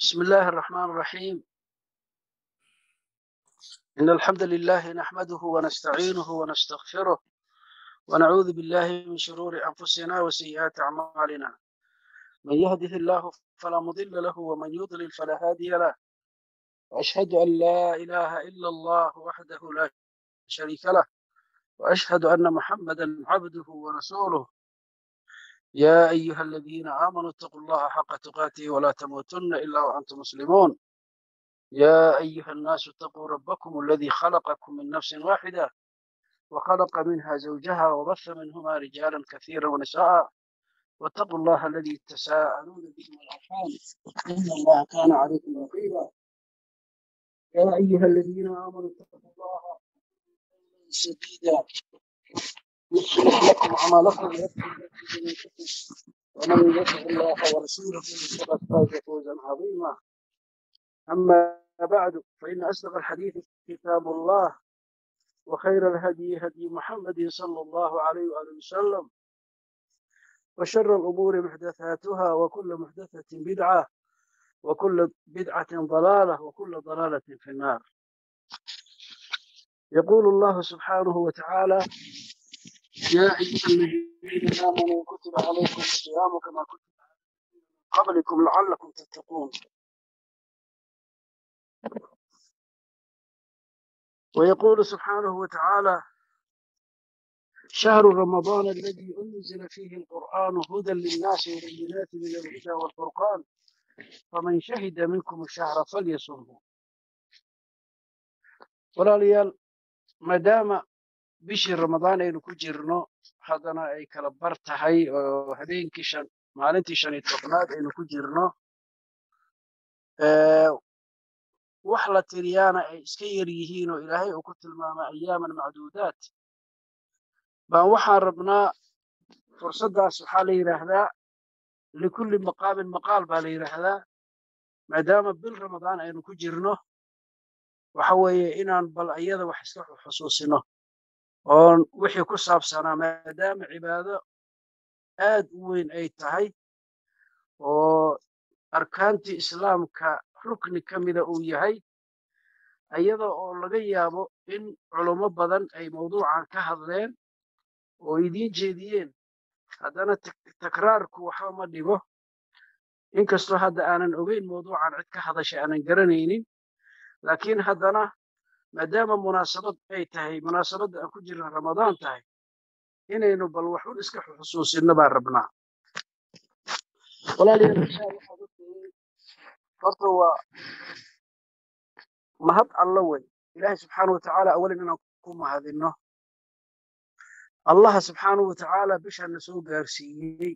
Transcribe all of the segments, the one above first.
بسم الله الرحمن الرحيم إن الحمد لله نحمده ونستعينه ونستغفره ونعوذ بالله من شرور أنفسنا وسيئات أعمالنا من يهده الله فلا مضل له ومن يضلل فلا هادي له وأشهد أن لا إله إلا الله وحده لا شريك له وأشهد أن محمدا عبده ورسوله يا أيها الذين آمنوا اتقوا الله حق تقاته ولا تموتن إلا وأنتم مسلمون يا أيها الناس اتقوا ربكم الذي خلقكم من نفس واحدة وخلق منها زوجها وبث منهما رجالا كثيرا ونساء واتقوا الله الذي تساءلون به والأرحام إن الله كان عليكم رقيبا يا أيها الذين آمنوا اتقوا الله سديدا يصلح لكم أعمالكم ويغفر لكم ذنوبكم ومن يطع الله ورسوله فقد فاز فوزا عظيما أما بعد فإن أصدق الحديث كتاب الله وخير الهدي هدي محمد صلى الله عليه وآله وسلم وشر الأمور محدثاتها وكل محدثة بدعة وكل بدعة ضلالة وكل ضلالة في النار يقول الله سبحانه وتعالى يا أيها الذين آمنوا كتب عليكم الصيام كما كتب على الذين من قبلكم لعلكم تتقون ويقول سبحانه وتعالى شهر رمضان الذي أنزل فيه القرآن هدى للناس وبينات من الهدى والفرقان فمن شهد منكم الشهر فليصمه walaalyaal maadaama bishii ramadaan aynu ku jirno haddana ay kala bar tahay oo habeenkii shan maalintii shan iyo tobnaad aynu ku jirno wax la tiriyaana ay iska yar yihiin oo ilaahay uu ku tilmaamay ayaaman macduudaat baan waxaan rabnaa fursaddaas waxaa la yidhaahdaa likulli maqaamin maqaal baa la yidhaahdaa maadaama bil ramadaan aynu ku jirno waxa weeye inaan bal iyada wax iska xusuusino oon wixii ku saabsanaa maadaama cibaado aad u weyn ay tahay oo arkaantii islaamka rukni ka mida uu yahay iyada oo laga yaabo in culummo badan ay mawduucan ka hadleen oo idiin jeediyeen haddana takraarku waxba ma dhibo inkastoo hadda aanan ogeyn mawduucan cid ka hadashay aanan garanaynin laakiin haddana maadaama munaasabad ay tahay munaasabadda aan ku jirna ramadaan tahay inaynu bal waxun iska xusuusinno baan rabnaa walaalayaal insha allah horta waa mahad alla wey ilaahay subxaanahu watacaala awalan inaan ku mahadinno allaha subxaanahu watacaala bishaana soo gaarsiiyey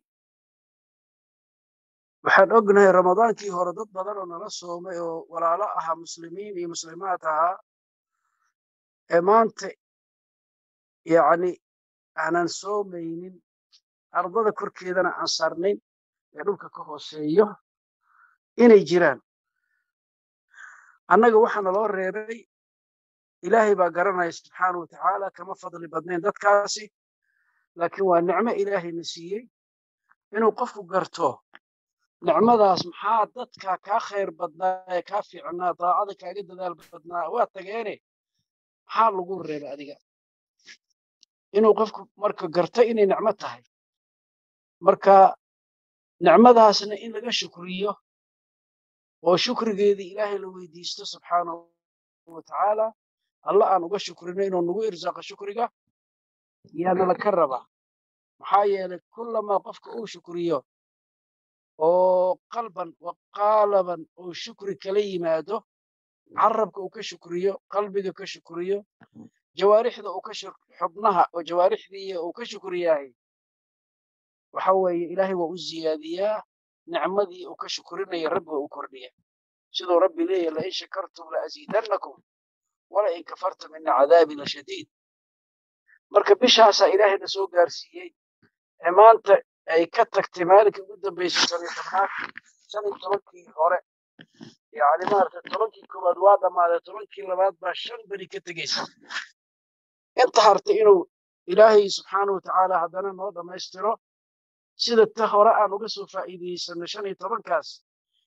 waxaan ognahay ramadaankii hore dad badan oo nala soomay oo walaalo ahaa muslimiin iyo muslimaad ahaa ee maanta yacni aanan soomaynin ardada korkeedana aan saarnayn ee dhulka ka hooseeyo inay jiraan annaga waxaa naloo reebay ilaahay baa garanaya subxaana wa tacaala kama fadli badnayn dadkaasi laakiin waa nicmo ilaahayna siiyey inuu qofku garto nicmadaas maxaa dadka kaa khayr badnaa ee kaa fiicnaa daacada kaaga dadaal badnaa waa tageene maxaa lagu reeba adiga inuu qofku marka garto inay nicmo tahay marka nicmadaasna in laga shukriyo oo shukrigeedii ilaahay la weydiisto subxaanahu wa tacaala alla aan uga shukrino inuu nagu irsaaqo shukriga yaana laka rabaa maxaa yeelay kullamaa qofka uu shukriyo oo qalban wa qaalaban uu shukri kala yimaado carabka uu ka shukriyo qalbiga ka shukriyo jawaarixda uu ka xubnaha oo jawaarixdii uu ka shukriyahay waxa weeye ilaahay waa u ziyaadiyaa nicmadii uu ka shukrinaya rabbi waa u kordhiya siduu rabbi leeyahy lain shakartum laaziidannakum wala in kafartum ina cadaabi la shadiid marka bishaasaa ilaahayna soo gaarsiiyey ee maanta ay ka tagtay maalinka ugu dambaysay shan iyo tobnaad shan iyo tobankii hore yani maaragtay tobankii koowaad waa dhammaaday tobankii labaad baa shan beri ka tegeysa inta hartay inuu ilaahay subxaana wa tacaala haddana noo dhammaystiro sida ta hore aan uga soo faa'iidaysano shan iyo tobankaas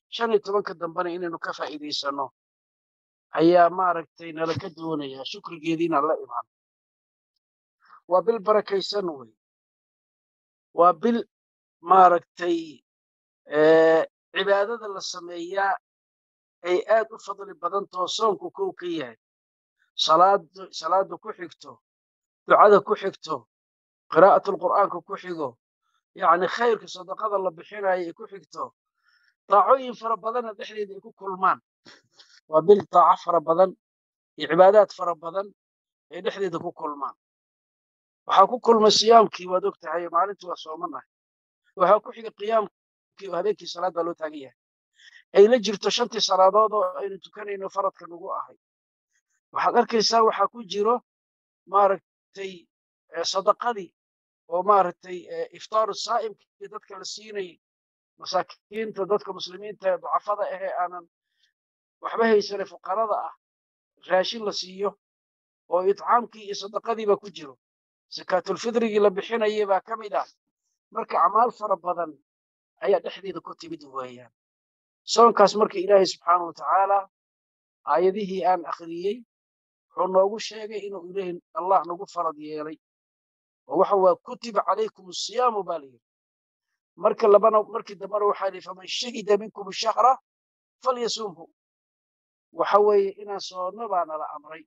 shan iyo tobanka dambena inaynu ka faa'iidaysano ayaa maaragtay nala ka doonaya shukrigeediina la imaan waa bil barakaysan wey waa bil maaragtay cibaadada la sameeyaa ay aad u fadli badantao soonku kow ka yahay salaada ku xigto ducada ku xigto qiraa'atulqur'aanka ku xigo yacni khayrka sadaqada la bixinayo ay ku xigto daacooyin fara badanna dhexdeeda ay ku kulmaan waa bil daaco fara badan iyo cibaadaad fara badan ay dhexdeeda ku kulmaan waxaa ku kulmay siyaamkii waad og tahay maalintii waa soomanahay waxaa ku xiga qiyaamkii oo habeenkii salaad baa loo taagan yahay ay la jirto shantii salaadood oo aynu tukanayno faradka nagu ahay waxaad arkaysaa waxaa ku jiro maaragtay sadaqadii oo maaragtay iftaaru saa'imkii dadka la siinayay masaakiinta dadka muslimiinta ee ducafada ahee aanan waxba haysane fuqarada ah raashin la siiyo oo itcaamkii iyo sadaqadii baa ku jiro sakaatulfidrigii la bixinayay baa ka mid ah marka acmaal fara badan ayaa dhexdeeda ku timid weeyaan soonkaas marka ilaahay subxaana wa tacaala aayadihii aan akhriyey wuxuu noogu sheegay inuu ilaahay allah nagu farad yeelay oo waxa waa kutiba calaykum asiyaamu baa layidhi marka labana markii dambena waxaa lihi faman shahida minkum shahra falyasumhu waxa weeye inaan soonno baa nala amray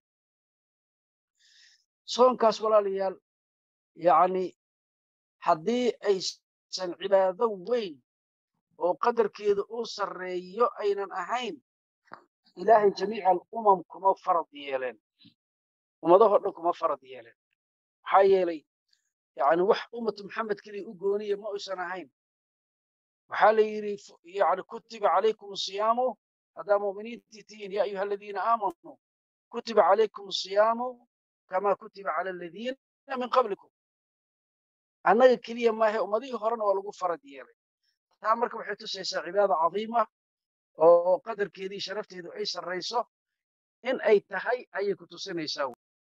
soonkaas walaalayaal yacni haddii aysan cibaado weyn oo qadarkeeda uu sarreeyo aynan ahayn ilaahay jamiica alumam kuma farad yeeleen ummadahoo dhan kuma farad yeeleen maxaa yeelay yani wax ummatu maxamed keliya u gooniya ma uysan ahayn waxaa la yidhi yani kutiba calaykum asiyaamu haddaa mu'miniintii tihiin yaa ayuha aladiina aamanuu kutiba calaykum asiyaamu kama kutiba cala aladiina min qablikum annaga keliya maahe ummadihii horena waa lagu farad yeelay taa marka waxay tusaysaa cibaada cadiima oo qadarkeedii sharafteedu ay sarrayso in ay tahay ayay ku tusinaysaa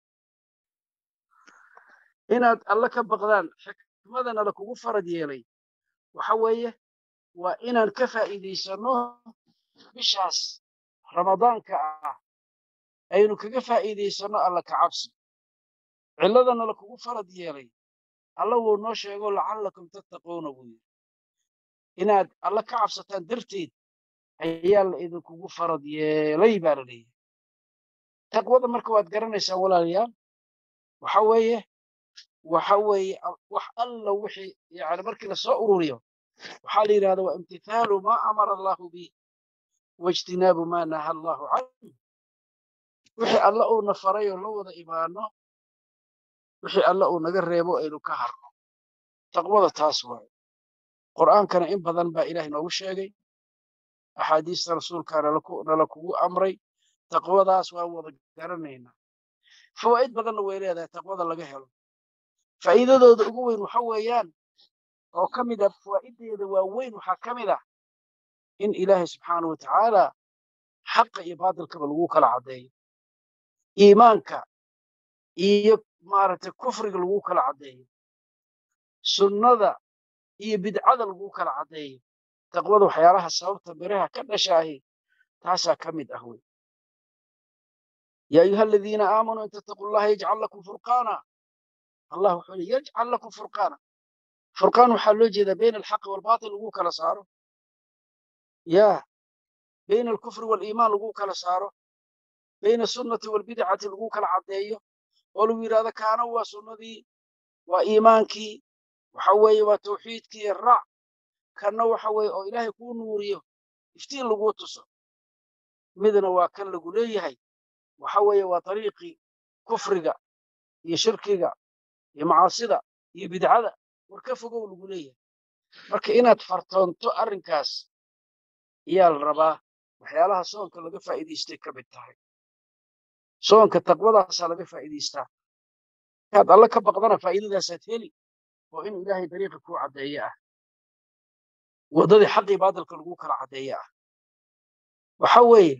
inaad alle ka baqdaan xikmadana lakugu farad yeelay waxa weeye waa inaan ka faa'iidaysanno bishaas ramadaanka ah aynu kaga faa'iidaysanno alla ka cabsi cilladana lakugu farad yeelay alla wuu noo sheego lacallakum tattaquuna buu yidhi inaad alla ka cabsataan darteed ayaa la idinkugu farad yeelay baa la leeyahay taqwada marka waad garanaysaan walaalayaal waxa weeye waxa weeye wax alla wixii yani markii lasoo ururiyo waxaa la yidhahda waa imtithaalu maa amara allahu bih waijtinaabu maa naha allahu canhu wixii alla uuna faray oo la wada imaano wixii alla uu naga reebo aynu ka harno taqwada taas waaye qur'aankana in badan baa ilaah noogu sheegay axaadiista rasuulkaa nala kugu amray taqwadaas waan wada garanaynaa fawaa'id badanna way leedahay taqwada laga helo faa'iidadooda ugu weyn waxa weeyaan oo ka mid ah fawaa'ideeda waaweyn waxaa ka mid ah in ilaahay subxaana wa tacaala xaqa iyo baatilkaba lagu kala caddeeyo iimaanka iyo maaragtay kufriga lagu kala caddeeyo sunnada iyo bidcada lagu kala caddeeyo taqwada waxyaalaha sababta biraha ka dhashaahi taasaa ka mid ah wey yaa ayuha aladiina aamanuu in tattaquu llaha yajcal lakum furqaana allah wuxuu yidhi yajcal lakum furqaana furqaan waxaa loo jeedaa bayna alxaqi waalbaatil lagu kala saaro yaa bayna alkufri waaliimaan lagu kala saaro bayna asunnati waalbidcati lagu kala caddeeyo oo lagu yidhahdo kaana waa sunnadii waa iimaankii waxa weeye waa tawxiidkii raac kanna waxa weeye oo ilaahay kuu nuuriyo iftiin laguu tuso midna waa kan lagu leeyahay waxa weeye waa dariiqii kufriga iyo shirkiga iyo macaasida iyo bidcada war ka fogow lagu leeyahay marka inaad fartoonto arrinkaas ayaa la rabaa waxyaalaha soonka laga faa'iidaystay ka mid tahay soonka taqwadaasaa laga faa'iidaystaa inaad alle ka baqdana faa'iidadaasaad heli oo in ilaahay dariiqi kuu caddeeye ah waddadii xaqii baadilka lagu kala caddeeye ah waxa weeye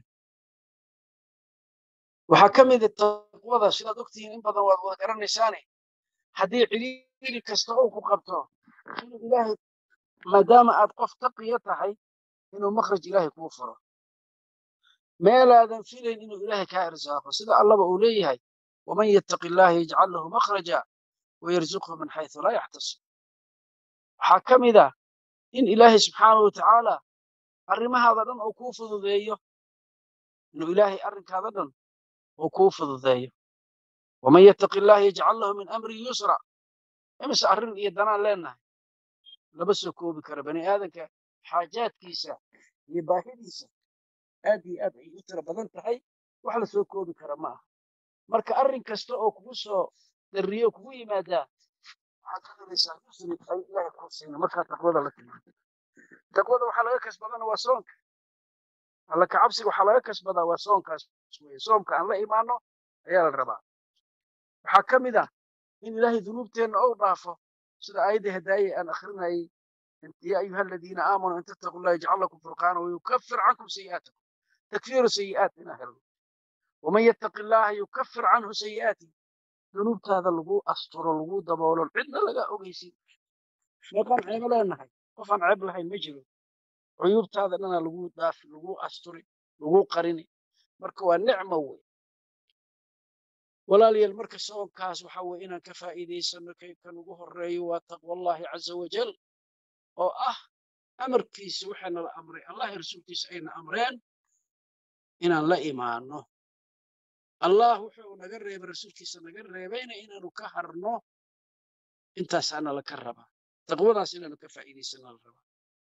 waxaa ka mida taqwada sidaad ogtihiin in badan waad wada garanaysaane haddii cidhiiri kasta uu ku qabto inuu ilaahay maadaama aad qof taqiya tahay inuu makhraj ilaahay kuu furo meelaadan filayn inuu ilaahay kaa irsaaqo sida allaba uu leeyahay waman yattaqi illaaha yajcal lahu makhraja wayarzuqhu min xaysu laa yaxtasib waxaa ka mid ah in ilaahay subxaanahu watacaala arrimahaada dhan uu kuu fududeeyo inuu ilaahay arrinkaada dhan uu kuu fududeeyo waman yattaqi illaaha yajcal lahu min amri yusra imise arrin iyo danaan leenahay lama soo koobi karo bani aadanka xaajaadkiisa iyo baahidiisa aad iyo aad ay u tiro badan tahay wax la soo koobi kara ma aha marka arrin kasta oo kugu soo darriyo kugu yimaadaa waxaad ka helaysaa yusri ay ilaahay kuu siina markaa taqwada la timaado taqwada waxaa laga kasbadana waa soonka alla ka cabsiga waxaa laga kasbadaa waa soonkaas weye soomka aan la imaano ayaa la rabaa waxaa ka mid ah in ilaahay dunuubteenna ou dhaafo sida aayadda hadaaye aan akhrinayay يا أيها الذين آمنوا إن تتقوا الله يجعل لكم فرقانا ويكفر عنكم سيئاتكم تكفير سيئات من أهل ومن يتق الله يكفر عنه سيئاته ذنوب هذا اللغو أسطر اللغو دبول عندنا لقى أغيسي شنقان عيب لنا قفان عيب لها المجل عيوب هذا لنا لغو داف لغو أسطري لغو قريني مركوا النعمة وي ولا لي المركز سوى كاس وحوى إنا كفائدي سنة كيف كان الرأي وتقوى الله عز وجل oo ah amarkiisa waxaana la amray allah rasuulkiisa ayna amreen inaan la imaano allah wuxuu naga reebay rasuulkiisa naga reebayna inaanu ka harno intaasaana laka rabaa taqwadaas inaanu ka faa'iidaysana la rabaa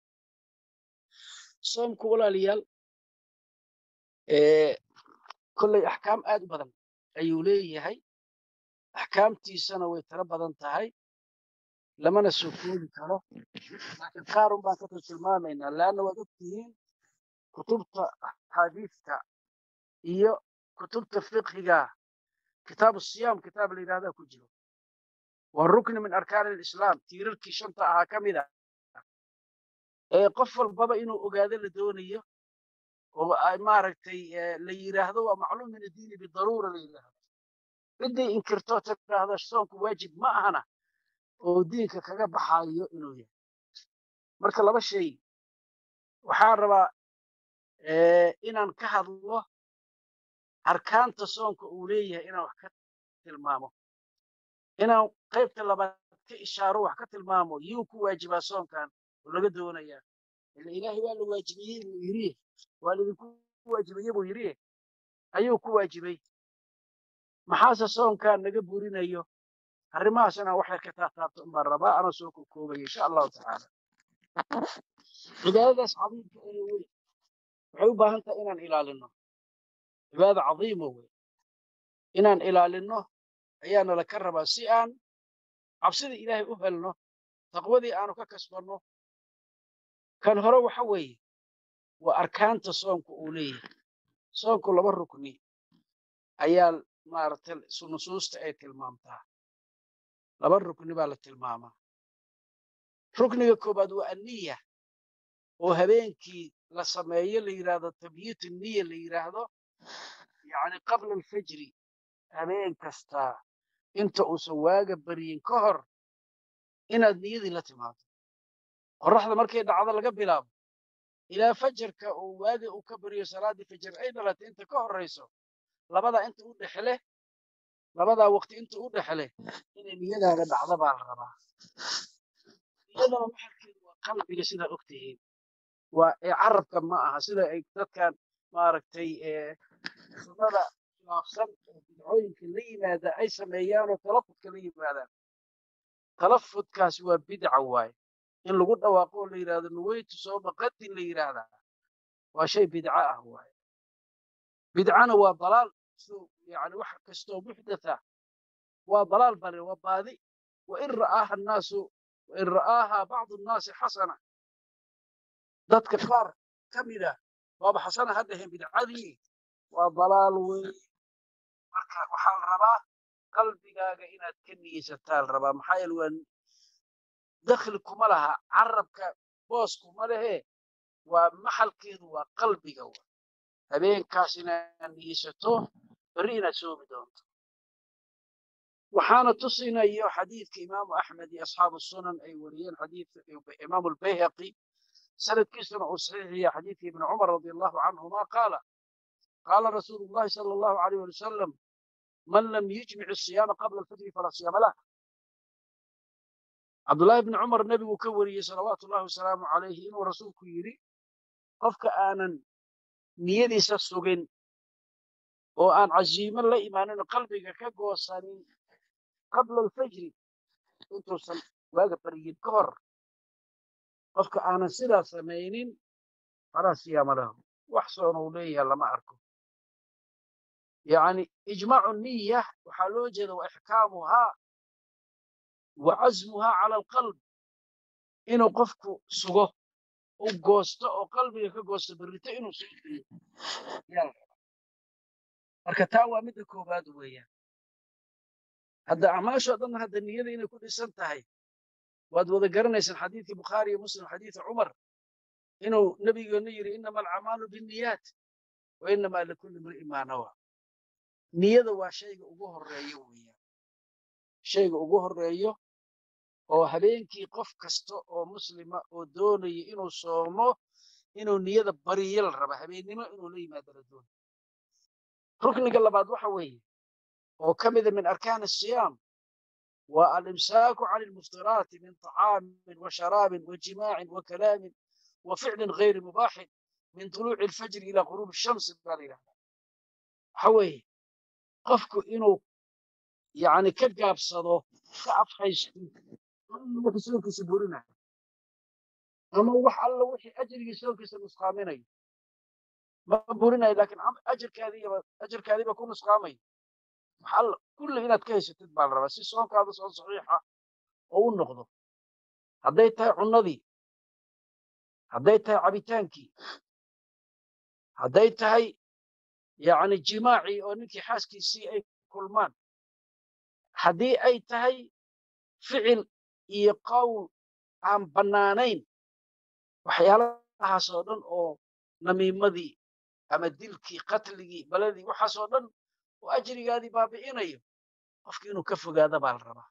soomku walaalayaal kolley axkaam aad u badan ayuu leeyahay axkaamtiisana way tiro badan tahay lamana soo koobi karo laakiin qaarun baan ka tilmaamaynaa leanna waad ogtihiin kutubta axaadiista iyo kutubta fiqhiga kitaabu siyaam kitaab la yidhahdaa ku jiro waa rukni min arkaan alislaam tiirarkii shanta ahaa ka mid ah ee qof walbaba inuu ogaado la doonayo oo maaragtay la yidhaahdo waa macluum min addiini bidaruura la yidhaahdo ciddii inkirtoo tidhaahdo soonku waajib ma ahana oo diinka kaga baxayo inuu yahay marka laba shay waxaan rabaa inaan ka hadlo arkaanta soonka uu leeyahay inaan wax ka tilmaamo inaan qaybta labaad ka ishaaro wax ka tilmaamo yuu ku waajibaa soonkan oo laga doonayaa ila ilaahay waa la waajibiyey buu yidhi waa laidinku waajibiyey buu yidhi ayuu ku waajibay maxaase soonkan naga burinayo arrimahaas inaan wax yar ka taataabto unbaan rabaa anoo soo kokoobaya insha allahu tacaala cibaadadaas cadiimka ee weyn waxay u baahan tahay inaan ilaalino cibaada cadiimo wey inaan ilaalino ayaana laka rabaa si aan cabsidii ilaahay u helno taqwadii aanu ka kasbanno kan hore waxa weeye waa arkaanta soonku uu leeyahay soonku laba rukni ayaa maaragtay nusuusta ay tilmaamtaa laba rukni baa la tilmaamaa rukniga koobaad waa anniya oo habeenkii la sameeyo la yidhaahdo tabyiitu niya la yidhaahdo yacni qabla alfajri habeen kastaa inta uusan waaga baryin ka hor inaad niyadii la timaado qorraxda markay dhacdo laga bilaabo ilaa fajarka uu waaga uu ka baryo salaaddii fajar ay dhalatay inta ka horrayso labadaa inta u dhexle labadaa waqti inta u dhexle inay niyadaada dhacdo baa la rabaa niyadana maxalkeedu waa qalbiga sidaa og tihiin waa ee carabka ma aha sida ay dadkan maaragtay sunnada khilaafsan ee bidcooyinka la yimaada ay sameeyaan oo talafudka la yimaadaan talafudkaasi waa bidca waaye in lagu dhawaaqo oo la yidhahdo nuweytu sooma qadin la yidhaahdaa waa shay bidca ah waaye bidcana waa dalaal yani wax kastoo muxdatha waa dalaal bale waa baadi wain ra'aaha annaasu wain ra'aaha bacdu annaasi xasana dadka qaar ka mida waaba xasana ha dhaheen bidcadii waa dalaal weyn marka waxaa la rabaa qalbigaaga inaad ka niyeysataa la rabaa maxaa yeele waa dakhli kuma laha carabka boos kuma lehe waa maxalkeedu waa qalbiga wa habeenkaas inaad niyeysato berri inaad soomi doonto waxaana tusinayo xadiidka imaamu axmed iyo asxaabu sunan ay wariyeen xadiidka imaamu albayhaqi sanadkiisuna uu saxiixiya xadiidkii ibni cumar radi allahu canhuma qaala qaala rasuulu llahi sala allahu alayh wali wasalam man lam yujmic asiyaama qabla alfajri falaa siyaama lah cabdullaahi bni cumar nebiguu ka wariyey salawaatu ullahi wasalaamu calayhi inuu rasuulku yidhi qofka aanan niyadiisa sugin oo aan casiimo la imaanin oo qalbiga ka goosanin qabla alfajri intuusan waaga baryin ka hor qofka aanan sidaa samaynin falaa siyaama lahu wax soona uu leeyahay lama arko yacni ijmaacu niya waxaa loo jeeda wa ixkaamuhaa wa casmuhaa cala alqalb inuu qofku sugo u goosto oo qalbiga ka goosto berrito inuu sugiyo marka taa waa midda koowaad weeyaan hadda acmaashoo dhan hadda niyada inay ku dhisan tahay waad wada garanaysaan xadiidkii bukhaari iyo muslim xadiida cumar inuu nebigeenu yidhi inama alcamaalu binniyaat wa inamaa likulli mri'in maa nawa niyada waa shayga ugu horreeyo weeyaan shayga ugu horreeyo oo habeenkii qof kasta oo muslima oo doonaya inuu soomo inuu niyada bariyo la raba habeennimo inuu la yimaado la doonayo rukniga labaad waxa weeye oo ka mida min arkaan asiyaam waa alimsaaku cani almuftiraati min طacaamin wa sharaabin wa jimaacin wa kalaamin wa ficlin gayri mubaaxin min tuluuci alfajri ilaa quruubi shamsi baa la yidhahdaa waxa weeye qofku inuu yani ka gaabsado ka afhaysto wixii soonkiisa burinayo ama wax alla wixii ajrigii soonkiisa nusqaaminayo ma burinayo laakiin ajarkaadiiba ajarkaadiiba ku nusqaamayo wax alla kulli inaad ka haysatid baa la rabaa si soonkaada soon saxiixa oo u noqdo hadday tahay cunnadii hadday tahay cabitaankii hadday tahay yacni jimaacii oo ninkii xaaskiisii ay kulmaan haddii ay tahay ficil iyo qowl aan bannaanayn waxyaalahaas oo dhan oo namiimadii ama dilkii qatligii baladii waxaasoo dhan oo ajrigaadii baabi'inayo qofki inuu ka fogaada baa la rabaa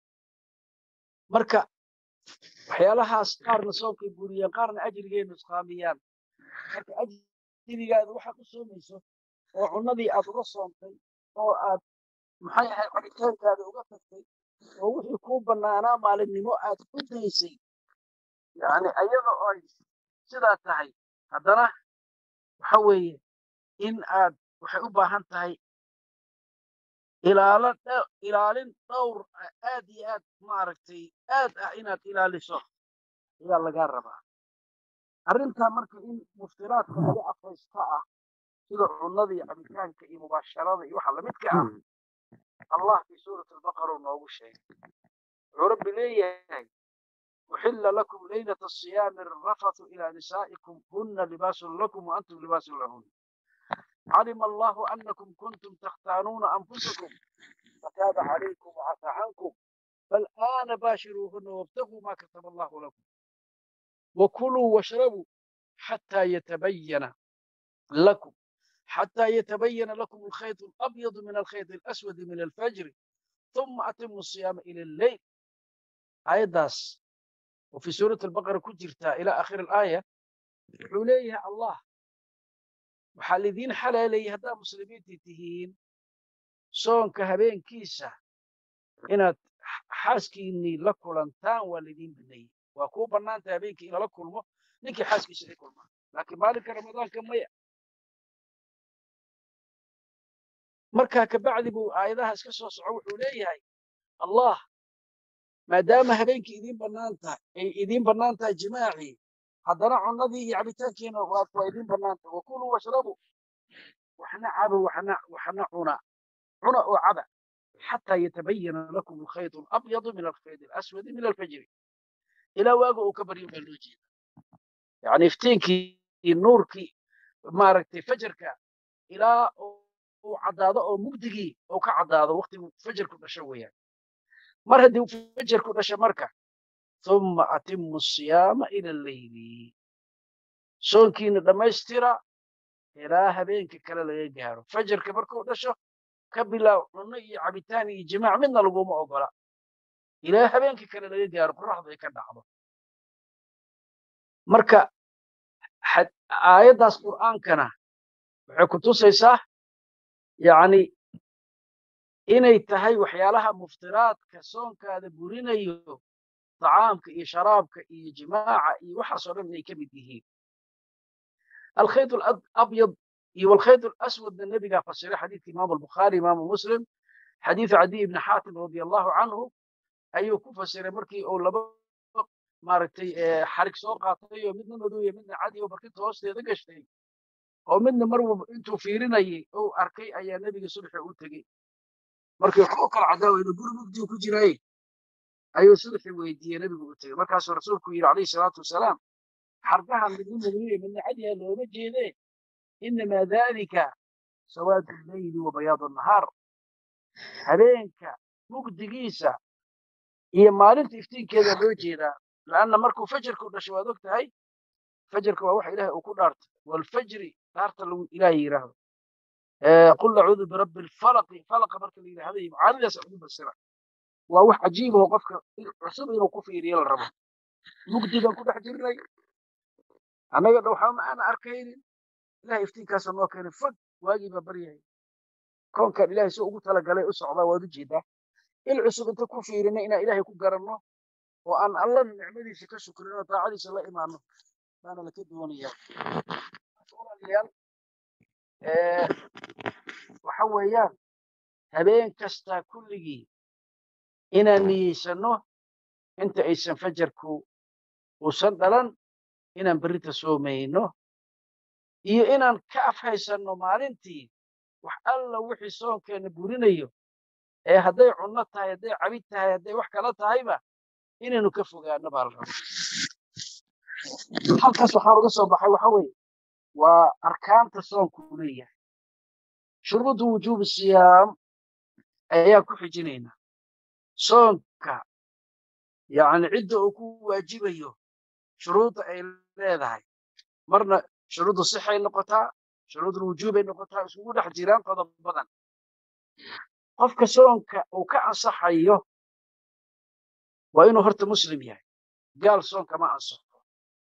marka waxyaalahaas qaarna soonkay buriyaan qaarna ajrigay nusqaamiyaan marka ajrigaada waxaad u soomayso oo cunnadii aad uga soontay oo aad maxay ahay cabitaankaada uga tagtay oo wixii kuu bannaanaa maalinimo aad ku daysay yani ayada oo ay sidaa tahay haddana waxa weeye in aad waxay u baahan tahay ilaalo ilaalin dhowr aad iyo aad maaragtay aad ah inaad ilaaliso ayaa lagaa rabaa arrintaa marka in muftiraadka laga afaysta ah sida cunnada iyo cabitaanka iyo mubaasharada iyo waxa lamidka ah allah fi suurati albaqara noogu sheegay wuxuu rabbi leeyahay uxilla lakum leylata asiyaami arrafathu ilaa nisaa'ikum huna libaasun lakum wa antum libaasun lahun علم الله أنكم كنتم تختانون أنفسكم فتاب عليكم وعفى عنكم فالآن باشروهن وابتغوا ما كتب الله لكم وكلوا واشربوا حتى يتبين لكم حتى يتبين لكم الخيط الأبيض من الخيط الأسود من الفجر ثم أتموا الصيام إلى الليل آية داس وفي سورة البقرة كجرتا إلى آخر الآية حليها الله waxaa lidiin xalaaleeyey haddaad muslimiintii tihiin soonka habeenkiisa inaad xaaskiinnii la kulantaan waa lidiin baneeyey waa kuu bannaantay habeenkii in lala kulmo ninkii xaaskiisa ay kulmaan laakiin maalinka ramadaanka maya markaa kabacdi buu aayadaha iska soo soco wuxuu leeyahay allah maadaama habeenkii idiin bannaan tahay ay idiin bannaan tahay jimaacii haddana cunnadii iyo cabitaankiina waa idiin bannaanta wakuluu washrabuu waxna caba waxna waxna cuna cuna oo caba xataa yatabayana lakum alkhayt alabyadu min alkhayt alaswadi min alfajri ilaa waaga uu ka baryo baa loo jeeda yani iftiinkii nuurkii maaragtay fajarka ilaa uu caddaado oo mugdigii uu ka caddaado waqtigu fajarku dhasho weeyaan mar haddii fajarku dhasho marka ثم أتموا الصيام إلى الليل soonkiina dhammaystira ilaa habeenka kale laga gaaro fajarka markuu dhasho ka bilaaw cunno iyo cabitaan iyo jimaac midna laguma ogola ilaa habeenka kale laga gaaro qoraxdu ay ka dhacdo marka aayaddaas qur'aankana waxay ku tusaysaa yani inay tahay waxyaalaha muftiraadka soonkaada burinayo طعامka iyo sharaabka iyo jimaaca iyo waxaasoo dhan inay ka mid yihiin alkhayط abyad iyo walkhayط alaswadna nebigaa fasiray xadiidka imaamu albukhaari imaamu muslim xadiidu cadiy ibni xaatim radia allahu canhu ayuu ku fasiray markii uu laba maaragtay xarig soo qaatay oo midna madooya midna cadi oo barkinta hoosteeda gashtay oo midna mar walba intuu fiirinayay ou arkay ayaa nebiga subxi u tegey markii waxu kala cadaawayna guri mugdiu ku jiraay ayuu subxi weydiiyey nebigu u tegey markaasuu rasuulku yidhi calayhi salaatu wasalaam xargaha midna madooya midna cadiha looma jeedee inamaa dalika sawaadu leyli wa bayaadu nahaar habeenka mugdigiisa iyo maalinta iftiinkeeda loo jeedaa lanna markuu fajarku dhashay waad og tahay fajarka waa waxa ilahay uu ku dhaartay walfajri dhaarta lagu ilahay yidhaahdo qul acuudu birabbi alfalaqi falaqa marka la yidhahday macaanidaas ugu basira waa wax cajiib oo qofka cusub inuu ku fiiriyo la rabo mugdigan ku dhex jirnay annaga waxba ma aana arkaynin ilahay iftiinkaasa noo keenay fog waagii baa baryahay koonkan ilahay si ugu talagalay u socdaa waad u jeedaa il cusub inta ku fiirina inaan ilahay ku garanno oo aan alla nicmadiisa ka shukrin oo daacadiisa la imaano baana laka doonayaa walaalayaal waxa weeyaan habeen kasta kulligii inaan niyeysano inta aysan fajarku uusan dhalan inaan berrita soomayno iyo inaan ka afhaysanno maalintii wax alla wixii soonkeena burinayo ee hadday cunno tahay hadday cabid tahay hadday wax kala tahayba inaynu ka fogaano baa la raba halkaas waxaan uga soo baxay waxa weeye waa arkaanta soonku leeyahay shuruudu wujuubi siyaam ayaan ku xijinaynaa soonka yani cidda uu ku waajibayo shuruudda ay leedahay marna shuruudu sixay noqotaa shuruudul wujuubay noqotaa isugu dhex jiraan qodob badan qofka soonka uu ka ansaxayo waa inuu horta muslim yahay gaal soonka ma ansaxo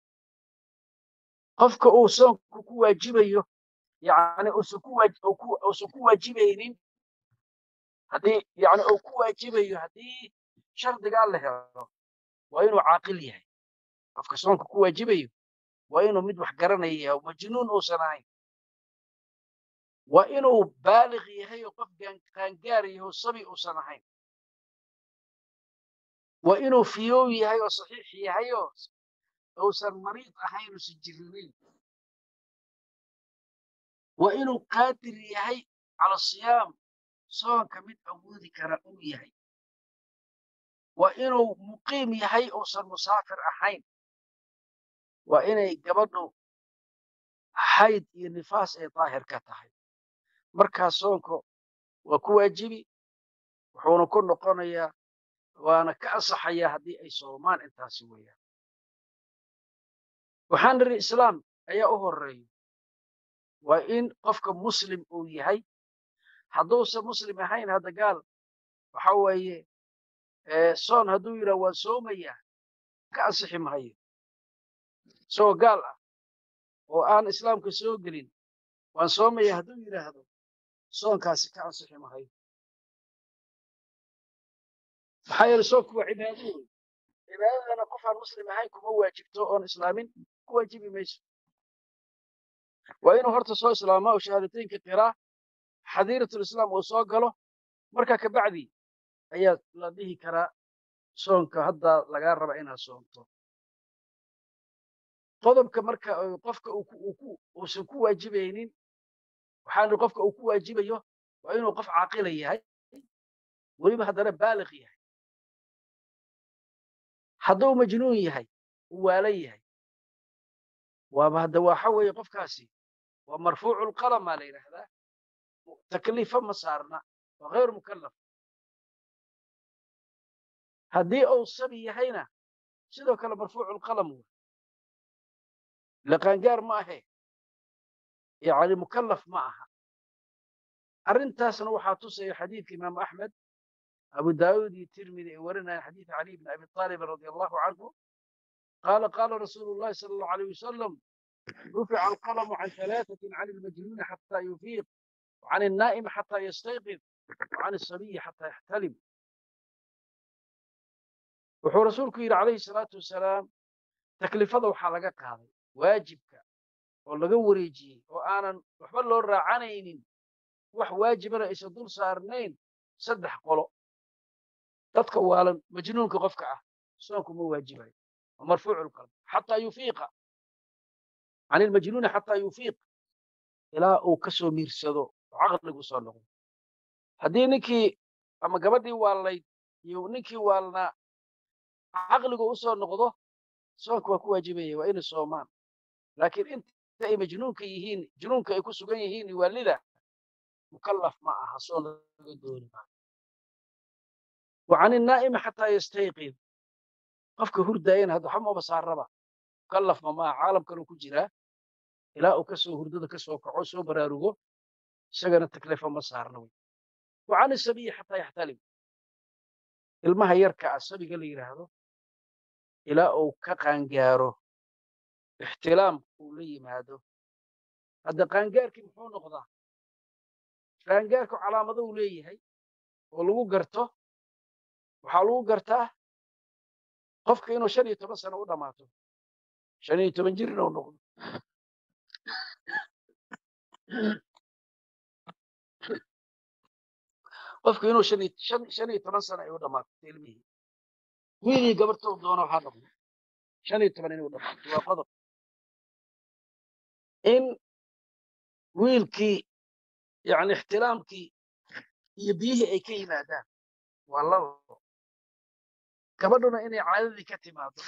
qofka uu soonku ku waajibayo yani uusan ku waajibaynin haddii yani uu ku waajibayo haddii shardigaa la helo waa inuu caaqil yahay qofka soonka ku waajibayo waa inuu mid wax garanaya yahay oo majnuun uusan ahayn waa inuu baaliq yahay oo qof qaangaar yahay oo sabi uusan ahayn waa inuu fiyow yahay oo saxiix yahay oo uusan mariid ahayn uusan jirinayn waa inuu qaadir yahay cala siyaam soonka mid awoodi kara uu yahay waa inuu muqiim yahay uusan musaafir ahayn waa inay gabadhu xayd iyo nifaas ay daahir ka tahay markaa soonka waa ku waajibi wuxuuna ku noqonayaa waana ka ansaxayaa haddii ay soomaan intaasi weeyaan waxaan nidhi islaam ayaa u horeeyo waa in qofka muslim uu yahay hadduusan muslim ahayn hadda gaal waxa weeye soon hadduu yidhah waan soomayaa ka ansixi mahayo isagoo gaal ah oo aan islaamka soo gelin waan soomaya hadduu yidhaahdo soonkaasi ka ansixi mahayo maxaa yeele soonku waa cibaado wey cibaadadana qof aan muslim ahayn kuma waajibto oon islaamin ku waajibi mayso waa inuu horta soo islaamaa oo shahaadateynka qiraa xadiiratulislaam uu soo galo markaa kabacdi ayaa la dhihi karaa soonka hadda lagaa raba inaad soonto qodobka marka qofka uusan ku waajibaynin waxaan qofka uu ku waajibayo waa inuu qof caaqila yahay weliba haddana baaliq yahay hadduu majnuun yahay uu waalan yahay waaba hadda waxa weeye qofkaasi waa marfuucu lqalam baa la yidhaahdaa takliifa ma saarna waa hayr mukallaf haddii uu sabi yahayna sidoo kale marfuucu lqalam wey laqaangaar ma ahe yani mukallaf ma aha arrintaasna waxaa tusaya xadiidka imaamu axmed abu daawud iyo tirmidi ay warinayaan xadiida cali bn abi aalib radi allahu canhu قال قال رسول الله صلى الله عليه وسلم رفع القلم عن ثلاثة عن المجنون حتى يفيق وعن النائم حتى يستيقظ وعن الصبي حتى يحتلم wuxuu rasuulku yidhi calayhi salaatu wasalaam taklifada waxaa laga qaaday waajibka oo laga wareejiyey oo aanan waxba loo raacanaynin wax waajibana aysan dul saarnayn saddex qolo dadka waalan majnuunka qofka ah soonku ma waajibayo waa marfuucu lqalb xataa yufiiqa can ilmajnuuni xataa yufiiq ilaa uu ka soo miirsado oo caqligu soo noqdo haddii ninkii ama gabadhii waalayd iyo ninkii waalnaa caqligu u soo noqdo soonka waa ku waajibaya waa inay soomaan laakiin inta ay majnuunka yihiin junuunka ay ku sugan yihiin waalida mukallaf ma aha soon laga dooni maayo wa can innaa'imi xataa yastayqid qofka hurdaayana hadda waxba maba saaraba mukallaf ma maaha caalamkanuu ku jiraa ilaa uu kasoo hurdada kasoo kaco soo baraarugo isagana taklifa ma saarna wey wa can isabiyi xataa yaxtalim ilmaha yarka ah sabiga la yidhaahdo ilaa uu ka qaangaaro ixtilaam uu la yimaado hadda qaangaarkii muxuu noqdaa qaangaarku calaamado uu leeyahay oo lagu garto waxaa lagu gartaa qofka inuu shan iyo toban sano u dhammaato shan iyo toban jir inuu noqdo qofku inuu shan iyo shan shan iyo toban sano ay u dhammaato ilmihii wiilii gabartou doono waxaa noqdo shan iyo toban inay u dhammaato waa qodob in wiilkii yani ixtilaamkii iyo biyihii ay ka yimaadaan waa labo gabadhuna inay caadadii ka timaado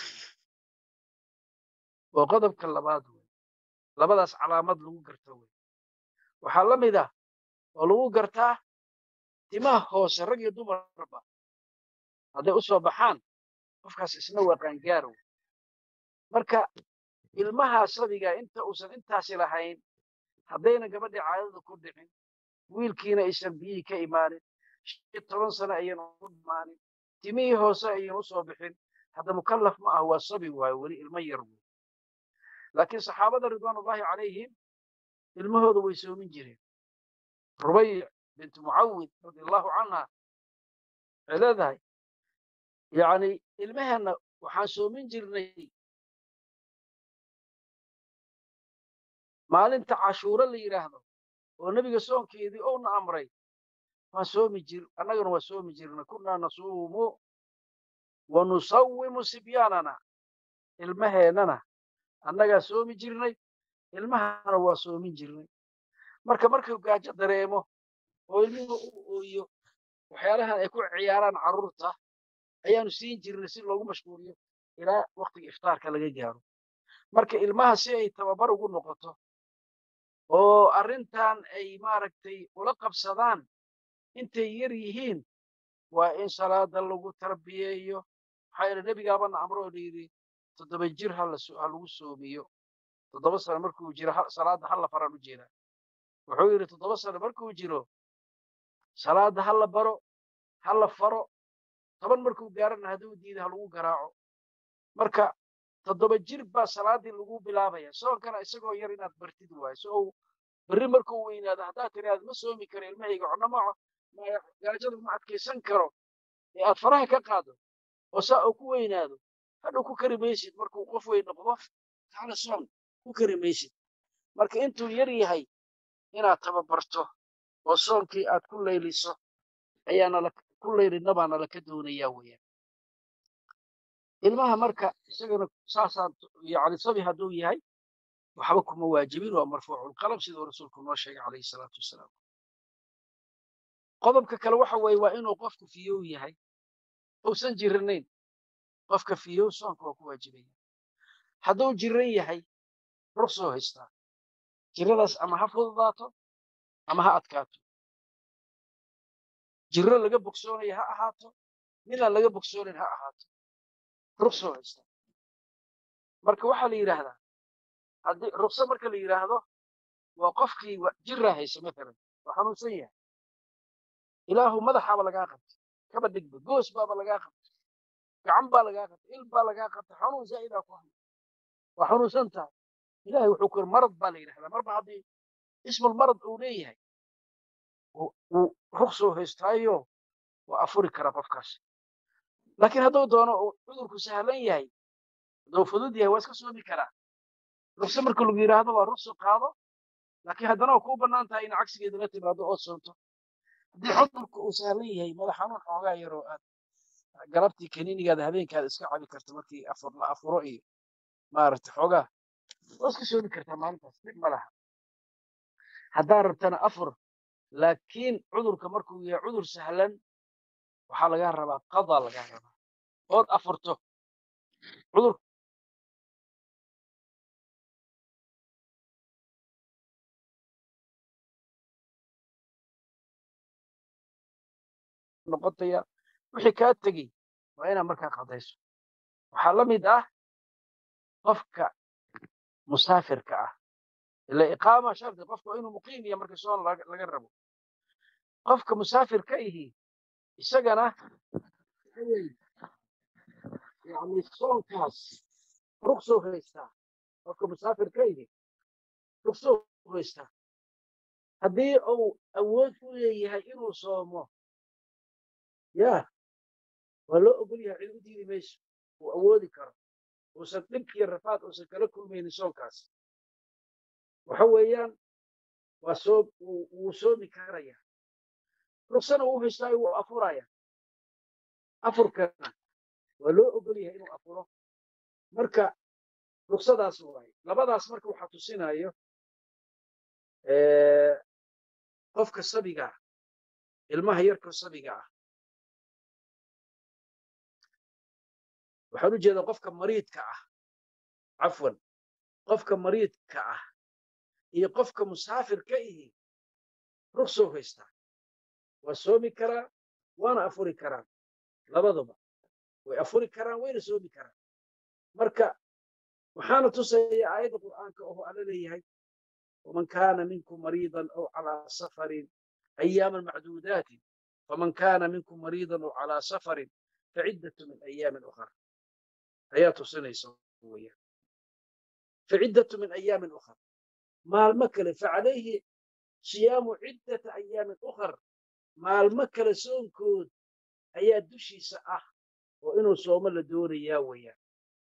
waa qodobka labaad wey labadaas calaamad lagu garto wey waxaa la mid ah oo lagu gartaa timaha hoose rag iyo dumarba hadday u soo baxaan qofkaas isna waa qaangaar wey marka ilmaha sabiga inta uusan intaasi lahayn haddayna gabadhii caadada ku dhicin wiilkiina aysan biyihii ka imaanin shan toban sano ayan u dhimaanin timihii hoose ayan u soo bixin hadda mukallaf ma ah waa sabi waayo weli ilmo yar wey laakiin saxaabada ridwaanullahi calayhim ilmahooda way soomin jireen rubayc bint mucawid radi allahu canha waxay leedahay yani ilmaheenna waxaan soomin jirnay maalinta cashuuro la yidhaahdo oo nebiga soonkeedii ouna amray waan soomi jir annagana waa soomi jirnay kunnaa nasuumu wa nusawimu sibyaanana ilmaheennana annagaa soomi jirnay ilmahana waa soomin jirnay marka markuu gaajo dareemo oo ilmuhu u ooyo waxyaalahan ay ku ciyaaraan carruurta ayaanu siin jirnay si loogu mashquuliyo ilaa waktiga iftaarka laga gaaro marka ilmaha si ay tababar ugu noqoto oo arrintan ay maaragtay ula qabsadaan intay yar yihiin waa in salaada lagu tarbiyeeyo maxaa yeele nebigaabana amro oo layidhi toddoba jir ha lagu soomiyo toddoba sano markuu jiro salaada hala faraan u jeedaa wuxuu yidhi toddoba sano markuu jiro salaada ha la baro ha la faro toban markuu gaarana hadduu diida ha lagu garaaco marka toddoba jir baa salaadii lagu bilaabaya soonkana isagoo yar inaad bartid waayo so uu berri markuu weynaado haddaad tiraad ma soomi karo ilmahayga cunno maco gaajada ma adkaysan karo ee aad faraha ka qaado oo saa uu ku weynaado hadhow ku kari maysid markuu qof weyn noqdo taana soon ku kari maysid marka intuu yar yahay inaad tababarto oo soonkii aad ku layliso ayaana ku laylina baana laka doonayaa weeyaan ilmaha marka isagana saasaan yani sabi hadduu yahay waxba kuma waajibin waa marfuuculqalam siduu rasuulku noo sheegay calayhi salaatu wasalaam qodobka kale waxa weeye waa inuu qofku fiyow yahay uusan jiranayn qofka fiyow soonka waa ku waajibaya hadduu jiran yahay ruksoo haystaa jiradaas ama ha fududaato ama ha adkaato jiro laga bogsoonaya ha ahaato midaan laga bogsoonayn ha ahaato ruksoo haystaa marka waxaa la yidhaahdaa haddii rukso marka la yidhaahdo waa qofkii jiraa haysa maalan waa xanuunsan yahay ilaahu madaxaaba lagaa qabtay kaba dhigba goos baaba lagaa qabtay gacan baa lagaa qatay il baa lagaa qatay xanuun zaa'idaa ku haya waa xanuunsan tahay ilahay wuxuu ku yiri marad baa la yidhahdaa marba haddii ismul marad uu leeyahay uu ruksoo haystaayo waa afuri karaa qofkaas laakiin hadduu doono uu cudurku sahlan yahay hadduu fudud yahay waa iska soomi karaa rukso marka lagu yidhaahdo waa rukso qaado laakiin haddana waa kuu bannaan tahay in cagsigeeda la timaado ood soomto haddii cudurku uu sahlan yahay madax xanuun xoogaa yaroo aad galabtii kaniinigaada habeenkaada iska cabi karta markii afur la afuro iyo maaragtay xoogaa waa iska soomi kartaa maalintaas dhib ma laha haddaa rabtana afur laakiin cudurka markuu yahay cudur sahlan waxaa lagaa rabaa qadaa lagaa rabaa ood afurto cudur noqotaya wixii kaa tegey waa inaad markaa qadayso waxaa la mid ah qofka musaafirka ah ila iqaama shardi qofka waa inuu muqiim yahay marka soon laga rabo qofka musaafirka ihi isagana yani soonkaas ruksoo haystaa qofka musaafirka ihi ruksoo haystaa haddii uu awood u leeyahay inuu soomo ya waa loo ogol yahay cid u diidi mayso uu awoodi karo uusan dhib iyo rafaad uusan kala kulmaynin soonkaas waxa weeyaan waa soo wuu soomi karaya ruksana uu haystaayo wuu afuraya afurkana waa loo ogol yahay inuu afuro marka ruksadaas waaye labadaas marka waxaa tusinayo qofka sabiga ah ilmaha yarka sabiga ah waxaan u jeedaa qofka mariidka ah cafwan qofka mariidka ah iyo qofka musaafirka ihi ruksoo haystaa waa soomi karaa waana afuri karaan labaduba way afuri karaan wayna soomi karaan marka waxaana tusaya aayadda qur'aanka oo alla leeyahay waman kaana minkum mariidan aw calaa safarin ayaaman macduudaatin faman kaana minkum mariidan aw calaa safarin faciddatu min ayaamin ukhar ayaa tusinaysa weeyaan faciddatu min ayaamin ukhar maalmo kale facalayhi siyaamu ciddata ayaamin ukhar maalmo kale soonkood ayaa dushiisa ah oo inuu soomo la doonayaa weeyaan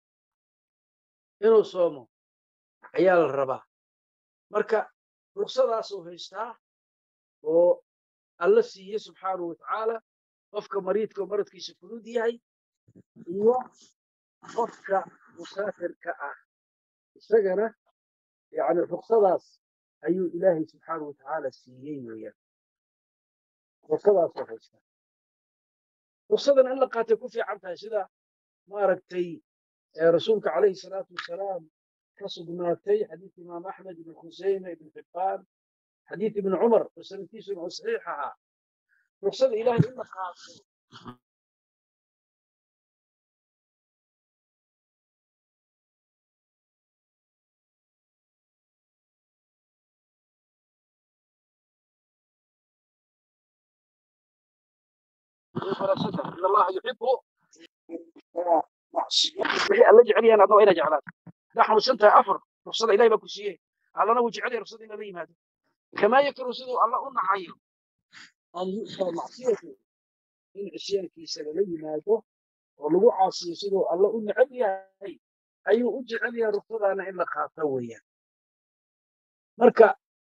inuu soomo ayaa la rabaa marka ruksadaasuu haystaa oo alla siiye subxaanahu watacaala qofka mariidka oo maradkiisa fudud yahay iyo qofka musaafirka ah isagana yani ruksadaas ayuu ilaahay subxaanahu watacaala siiyey weeyaan ruksadaasuu haystaa ruksadan in la qaatay ku fiican tahay sida maaragtay rasuulka calayhi salaatu wasalaam ka sugnaatay xadiid imaam axmed ibn khuseyme ibn xibbaan xadiid ibn cumar oo sanadkiisuna uu saxiix ahaa ruksada ilaahay in la qaato in allaha yuxibu wixii alla jecel yahan adna waa inaa jeclaata haddaa xanuunsan tahay afar ruksada ilahay baa ku siiyey allana wuu jecel yahay ruksada in lala yimaado kamaa yakru siduu alla u nacayo an yu'taa macsiyatu in cisyaankiisa lala yimaado oo lagu caasiyo siduu alla u necab yahay ayuu u jecel yahay ruksadaana in la qaato weeyaan marka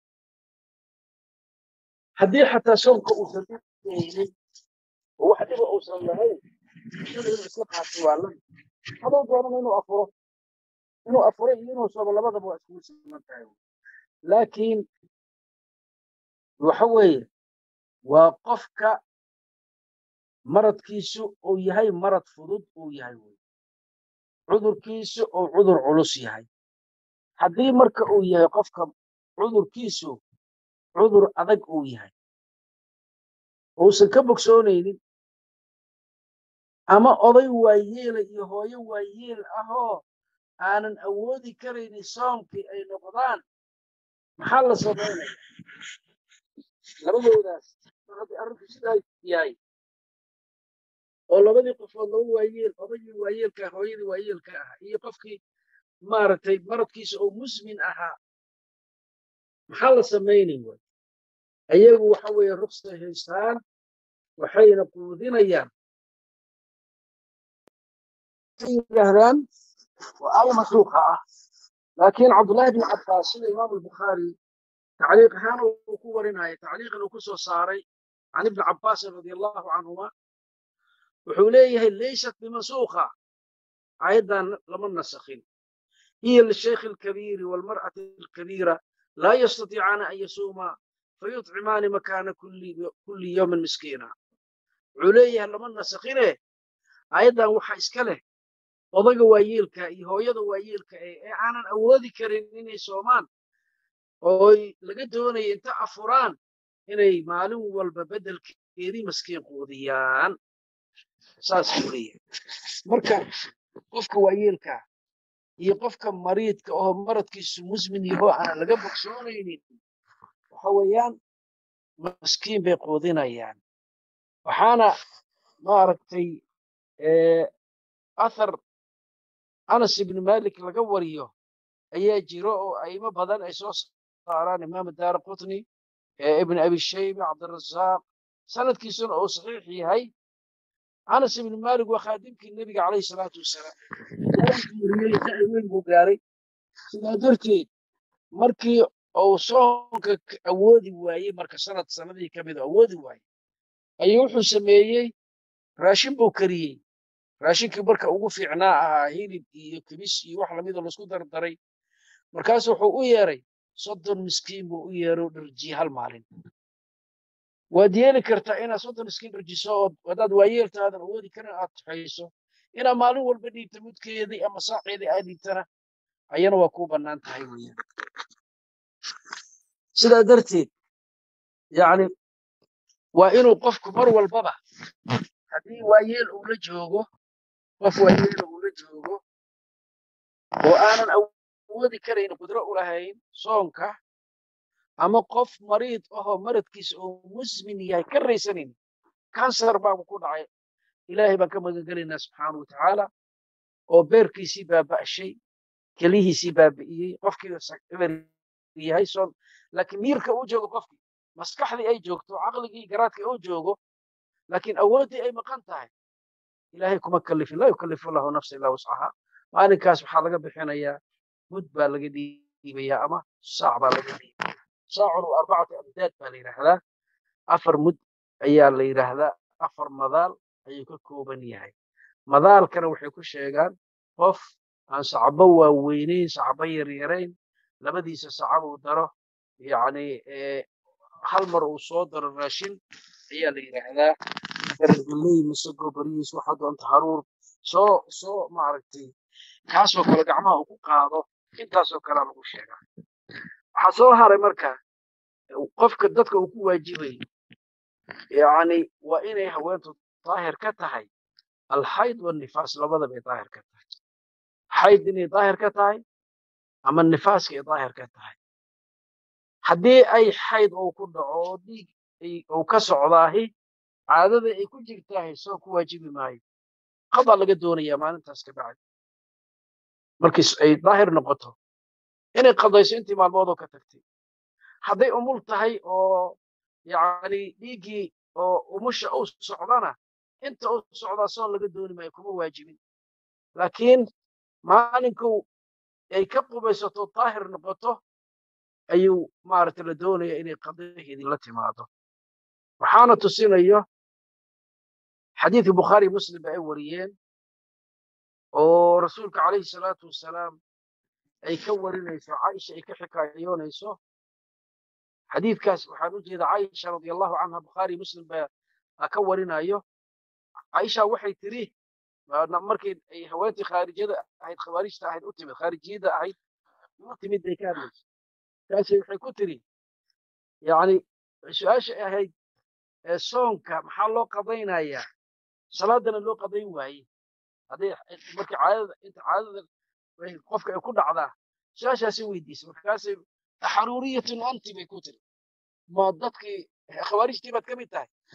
haddii xataa soonka uusan dhibeynin oo wax dhiba uusan lahayn ruksada inuu isla qaato waa la haduu doonana inuu afuro inuu afuro iyo inuu soomo labadaba waa iskugu siman tahay laakiin waxa weeye waa qofka maradkiisu uu yahay marad fudud uu yahay wey cudurkiisu uu cudur culus yahay haddii marka uu yahay qofka cudurkiisu cudur adag uu yahay uusan ka bogsoonaynin ama oday waayeela iyo hooyo waayeel ahoo aanan awoodi karaynin soomkii ay noqdaan maxaa la samaynaya labadoodaas mar haddii arrinku sidaa yahay oo labadii qofood laba waayeel odagii waayeelka ah hooyadii waayeelka ah iyo qofkii maaragtay maradkiisa oo musmin ahaa maxaa la samaynay way ayagu waxa weeye ruksay haystaan waxayna quudinayaan yidhaahdaan waa aaya masruuqa ah laakiin cabdullaahi bin cabbaas sida imaam albukhaari tacliiq ahaan uu ku warinaya tacliiqan uu ku soo saaray can ibni cabbaasin radia allahu canhuma wuxuu leeyahay laysat bimansuuqa aayaddan lama nasakhin hiya lishaykhi alkabiiri waalmar'ati alkabiira laa yastatiicaana an yasuuma fayuطcimaani makaana kulli yowmin miskiina wuxuu leeyahay lama nasakhine aayaddan waxa iska leh odaga waayeelka iyo hooyada waayeelka ee ee aanan awoodi karin inay soomaan ooy laga doonaya inta afuraan inay maalin walba beddelkeedii maskiin quudiyaan saas buu leeyahay marka qofka waayeelka iyo qofka mariidka oo maradkiisu musmin yaho aanan laga bogsoonaynin waxa weeyaan maskiin bay quudinayaan waxaana maaragtay athar anas ibni malik laga wariyo ayaa jiro oo aimo badan ay soo saaraan imaam daara qutni ibn abi shayba cabdirazaaq sanadkiisuna uu saxiix yahay anas ibni malik waa khaadimkii nebiga calayhi salaatu wasalaam wariyey saci weyn buu gaaray sidaa darteed markii uu soonka awoodi waayey marka sanad sanadii ka mid awoodi waayey ayuu wuxuu sameeyey raashin buu kariyey raashinkii marka ugu fiicnaa ahaa hilib iyo kibis iyo wax lamida laisku dardaray markaasu wuxuu u yeeray soddon miskiin buu u yeero dharjiye hal maalin waad yeeli kartaa inaad soddon miskiin dharjiso oo haddaad waayeeltaadan awoodi karin aad tuxayso inaad maalin walba dhiibta mudkeedii ama saaceedii aad dhiibtana ayana waa kuu bannaan tahay weeyaan sidaa darteed yacni waa inuu qofku mar walbaba haddii waayeel uu la joogo qof waayeela uu la joogo oo aanan awoodi karayn qudro u lahayn soonka ama qof mariid ahoo maradkiisa oo musmin yahay ka raysanayn kansar baabu ku dhacay ilaahay baan ka magangelaynaa subxaana wa tacaala oo beerkiisii baaba'shay kelihiisii baabi'iyey qofkii eber yahay soon laakiin miirka uu joogo qofkii maskaxdii ay joogto caqligii garaadkii uu joogo laakiin awooddii ay maqan tahay ilaahay kuma kalifin laa yukallifu allahu nafsa illaa wuscaha maalinkaas waxaa laga bixinayaa mud baa laga dhiibayaa ama saac baa laga dhiibaya saacun waa arbacatu amdaad baa la yidhaahdaa afar mud ayaa la yidhaahdaa afar madaal ayuu ka kooban yahay madaalkana waxay ku sheegaan qof aan sacbo waaweynayn sacbo yaryarayn labadiisa sacab uu daro yacni hal mar uu soo daro raashin ayaa la yidhaahdaa gargaley masago bariis waxa doonta haruur soo soo maaragtay kaasoo kale gacmaha uu ku qaado intaasoo kalea lagu sheegaa waxaa soo haray marka qofka dadka uu ku waajibayo yacni waa inay haweentu daahir ka tahay alxayd wanifaas labadaba ay daahir ka tahay xayd inay daahir ka tahay ama nifaaska ay daahir ka tahay haddii ay xayd uu ku dhaco oo dhiig uu ka socdaahi caadada ay ku jirtaahi soo ku waajibi maayo qadaa laga doonayaa maalintaas ka bacdi markii ay daahir noqoto inay qadayso intii maalmoodoo ka tagtay hadday umul tahay oo yacni dhiiggii oo umusha uu socdana inta uu socdaa soon laga dooni maayo kuma waajibin laakiin maalinku ay ka qubaysato daahir noqoto ayuu maaragtay la doonaya inay qadaheedii la timaado waxaana tusinayo xadiidkii bukhaari muslim ba ay wariyeen oo rasuulka calayhi salaatu wasalaam ay ka warinayso caaisha ay ka xikaayoonayso xadiidkaas waxaan u jeeda caaisha radia allahu canha bukhaari muslim baa ka warinayo caaisha waxay tiri markii ay haweentii khaarijyada ahayd khawaarijta ahayd u timid khaarijiyada ahayd u timid bay ka hadlayso taasi waxay ku tiri yani su-aasha ahayd soonka maxaa loo qadaynayaa salaadana loo qadayn waaye hadday markii caadada inta caadada qofka ay ku dhacdaa su-aashaasay weydiisay markaasay xaruuriyatun anti bay ku tiri ma dadkii khawaarijtii baad ka mid tahay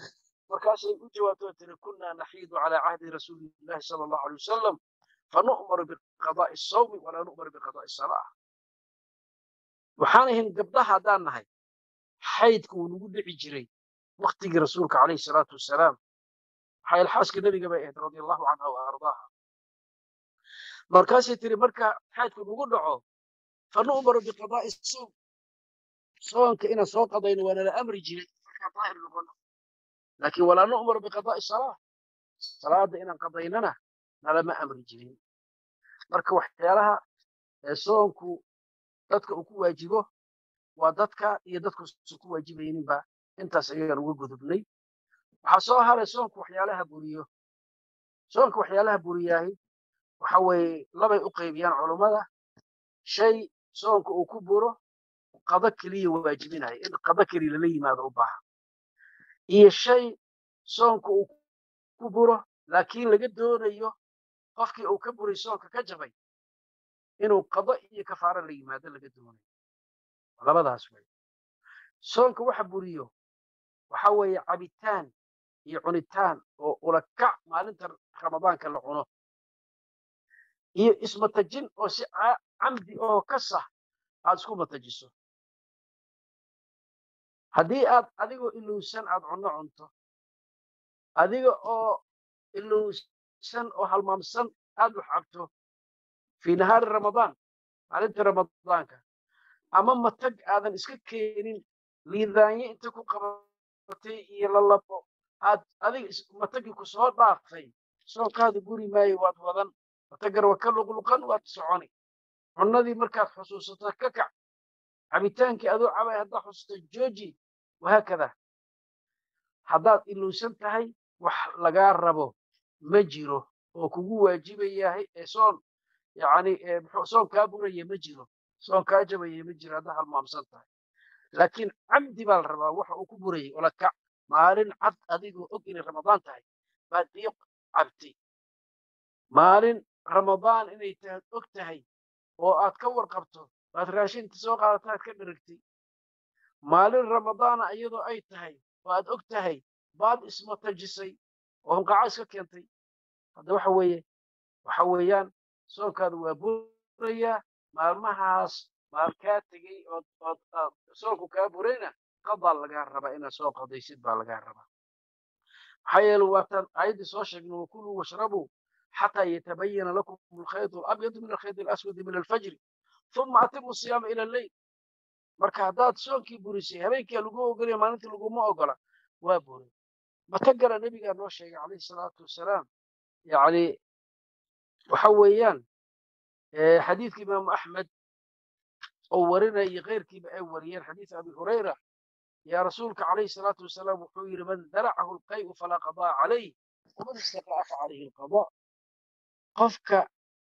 markaasay u jawaabtoo tiri kunaa naxiidu calaa cahdi rasuuli illahi sala allahu alay wasalam fanu'maru biqadaa'i asawmi walaa nu'maru biqadaa'i salaa waxaan ahayn gabdhaha haddaan nahay xaydka uu nagu dhici jiray waktigii rasuulka calayhi salaatu wasalaam maxaa yaele xaaska nebiga bay ahayd radia allahu canha wa ardaaha markaasay tiri marka xaydku nagu dhaco fanu'maru biqadaa'i sawm soonka inaan soo qadayno waa nala amri jiray markaan daahir noqono laakiin walaa nu'maru biqadaa'i salaa salaada inaan qadaynana nalama amri jirin marka waxyaalaha soonku dadka uu ku waajibo waa dadka iyo dadkuusan ku waajibayninba intaas ayaan uga gudubnay waxaa soo haray soonku waxyaalaha buriyo soonka waxyaalaha buriyaahi waxa weeye labay u qaybiyaan culummada shay soonka uu ku buro qado keliya waajibinayo in qado keliya lala yimaado u baahan iyo shay soonka uu ku buro laakiin laga doonayo qofkii uu ka buray soonka ka jabay inuu qado iyo kafaaro la yimaado laga doonayo labadaas wey soonka waxa buriyo waxa weeye cabitaan iyo cunitaan oo ulakac maalinta ramadaanka la cuno iyo ismatajin oo si camdi oo ka sax aad isku matajiso haddii aad adigoo ilowsan aad cunno cunto adiga oo ilowsan oo halmaamsan aad wax cabto fii nahaari ramadaan maalintii ramadaanka ama matag aadan iska keenin liidaanye inta ku qabatay iyo lalabo aad adiga matagii ku soo dhaaftay soonkaada guri maayo waad wadan matagar waa ka luqluqan waad soconi cunnadii markaad xusuusato ka kac cabitaankii adoo cabay haddaad xusuusto jooji wahaakada haddaad ilowsan tahay wax lagaa rabo ma jiro oo kugu waajibayahay ee soon yani soon kaa buraya ma jiro soon kaa jabaya ma jiro haddaad halmaamsan tahay laakiin camdi baa la rabaa waxa uu ku burayay ola kac maalin cad adigoo og inay ramadaan tahay baad biyo cabtay maalin ramadaan inay tahay og tahay oo aad ka warqabto baad raashinta soo qaadata aad ka dheragtay maalin ramadaana iyadoo ay tahay oo aad og tahay baad ismatajisay oo hunqaco iska keentay hadda waxa weeye waxa weeyaan soonkaada waa burayaa maalmahaas maal kaa tegey ood ood soonku kaa burayna qadaa lagaa rabaa inaad soo qadaysid baa lagaa rabaa maxaa yeele waataan aayaddii soo sheegna wakuluu washrabuu xataa yatabayana lakum alkhayt alabyadu min alkhayt alaswadi min alfajri uma atimu siyaama ila alleyl marka haddaad soonkii burisay habeenkia lagu ogolaya maalintii laguma ogola waa buray matagala nebigaa noo sheegay calayhi salaatu wasalaam yani waxa weeyaan xadiidka imaamu axmed oo warinaya iyo keyrkiiba ay wariyeen xadiid abi hurayra yaa rasuulka calayhi salaatu wasalaam wuxuu yidhi man daracahu alqay'u falaa qadaa calayh waman istaqra'a fa calayhi alqadaa qofka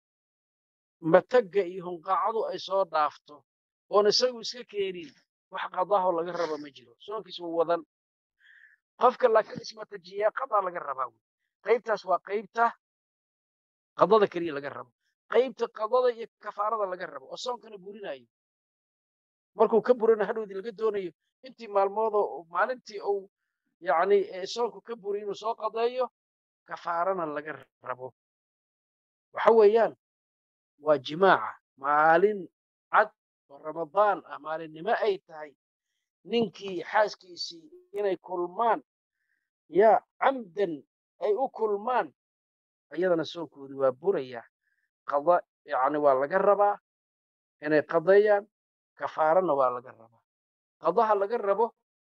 matagga iyo hunqaacadu ay soo dhaafto oon isagu iska keenin wax qadaaho laga raba ma jiro soonkiis waa wadan qofka laakiin ismatajiyaa qadaa laga rabaa wy qaybtaas waa qaybta qadada keliya laga rabo qaybta qadada iyo kafaarada laga rabo oo soonkana burinayo markuu ka burina hadhowdii laga doonayo intii maalmoodoo maalintii uu yani soonku ka buri inuu soo qadeeyo kafaarana laga rabo waxa weeyaan waa jimaaca maalin cad oo ramadaan ah maalinnimo ay tahay ninkii xaaskiisii inay kulmaan yaa camdan ay u kulmaan iyadana soonkoodii waa buraya qada yani waa laga rabaa inay qadeeyaan kafaarana waa laga rabaa qadaha laga rabo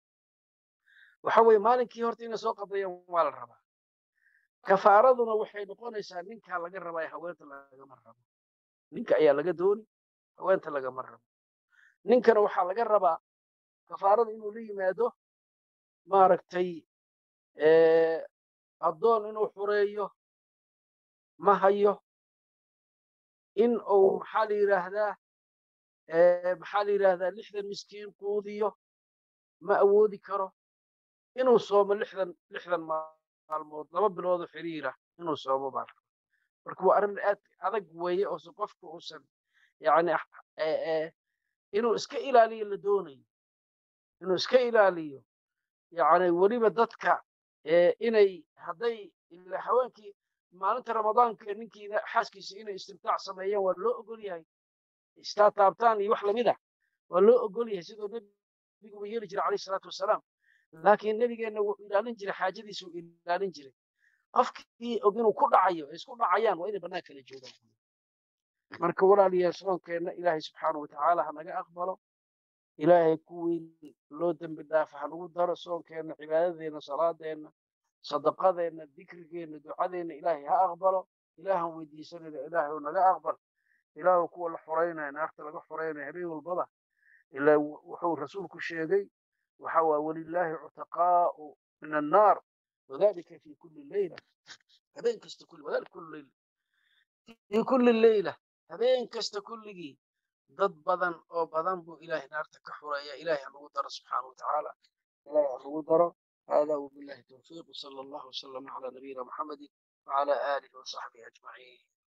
waxa weeye maalinkii horta inay soo qadeeyaan waa la rabaa kafaaraduna waxay noqonaysaa ninkaa laga rabaa haweenta lagama rabo ninka ayaa laga dooni haweenta lagama rabo ninkana waxaa laga rabaa kafaarada inuu la yimaado maaragtay addoon inuu xureeyo ma hayo in uu maxaa la yidhaahdaa maxaa la yidhaahdaa lixdan miskiin quudiyo ma awoodi karo inuu soomo lixdan lixdan maalmood laba biloodoo xiriira inuu soomo baa raba marka waa arrin aad adag weeye oose qofka uusan yani inuu iska ilaaliyo la doonayo inuu iska ilaaliyo yani weliba dadka inay hadday ila haweenkii maalinta ramadaanka ninkiina xaaskiisa inay istimtaac sameeyaan waa loo ogol yahay istaa taabtaan iyo wax lamid ah waa loo ogol yahay sidoo nebiguba yeeli jiray calayhi salaatu wasalaam laakiin nebigeenna wuxuu ilaalin jiray xaajadiisu ilaalin jiray qofkii og inuu ku dhacayo ay isku dhacayaan waa inay bannaan kala joogaan marka walaalayaal soonkeenna ilaahay subxaanahu watacaala ha naga aqbalo ilaahay kuwii loo dembi dhaafa ha nagu daro soonkeenna cibaadadeenna salaadeenna sadaqadeenna dikrigeenna ducadeenna ilaahay ha aqbalo ilaahan weydiisanayna ilaahay naga aqbal ilaahu kuwa la xoreynaya naarta laga xoreynaya habeen walbaba ilaa wuxuu rasuulku sheegay waxa waa walilaahi cutaqaa'u min annaar wadalika fi kulli leyla habeen kasta kulli wadalika kulli leyla fi kulli leyla habeen kasta kulligii dad badan oo badan buu ilaahay naarta ka xureeya ilaahay ha nagu daro subxaanahu watacaala ilaahay ha nagu daro هذا وبالله التوفيق وصلى الله وسلم على نبينا محمد وعلى آله وصحبه أجمعين